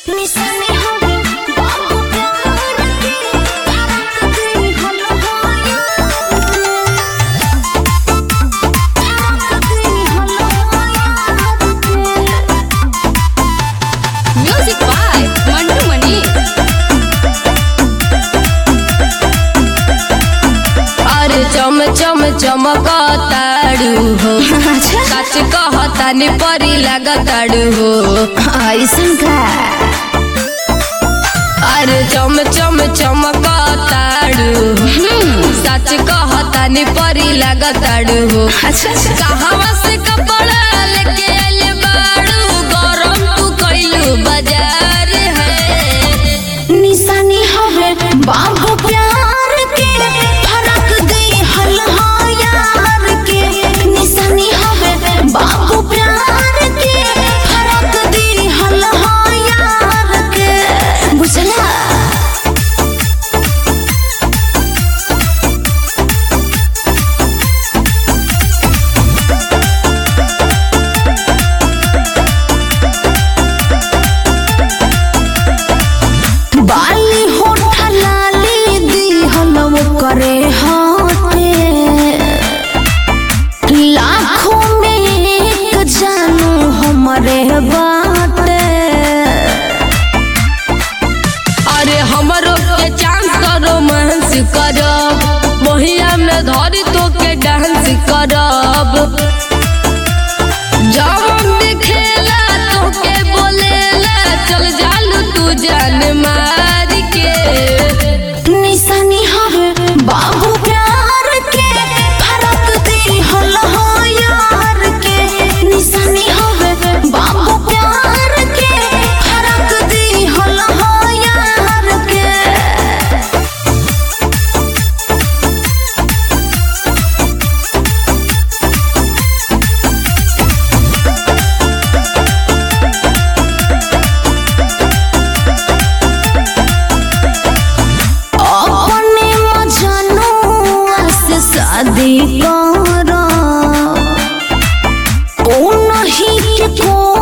निशाने हवे बाबू प्यार के धड़क गई हलो माया धड़क गई hello Maya music by Mantu Mani अरे चम चम चमकताड़ू हो सच कहतानी परी लागताड़ू हो ऐसन का अरे चम चम चमकताड़ू हो सच कहतानी परी लागताड़ू हो अच्छा कहवा से कपड़ा लेके आइले बाड़ू गरम तू कइलू बाजार है निशानी हवे बाबू प्यार के फरक गई हलहा यार के निशानी हवे बाबू प्यार के फरक गई हलहा यार के बुझला बाली होठा लाली दी हलव करे हाथे लाखों में एक जानू हमरे बाटे अरे हमरो के चांस करो महंस करब मोहिया में धरी तो के डांस करब जब दिखेला तो के बोलेला चल जालू तू जान मार के निशानी हवे बाबू प्यार के फरक दी हलहा यार के निशानी हवे बाबू प्यार के फरक दी हलहा यार के अपने मजनुआ से शादी करो ओ नहीं के को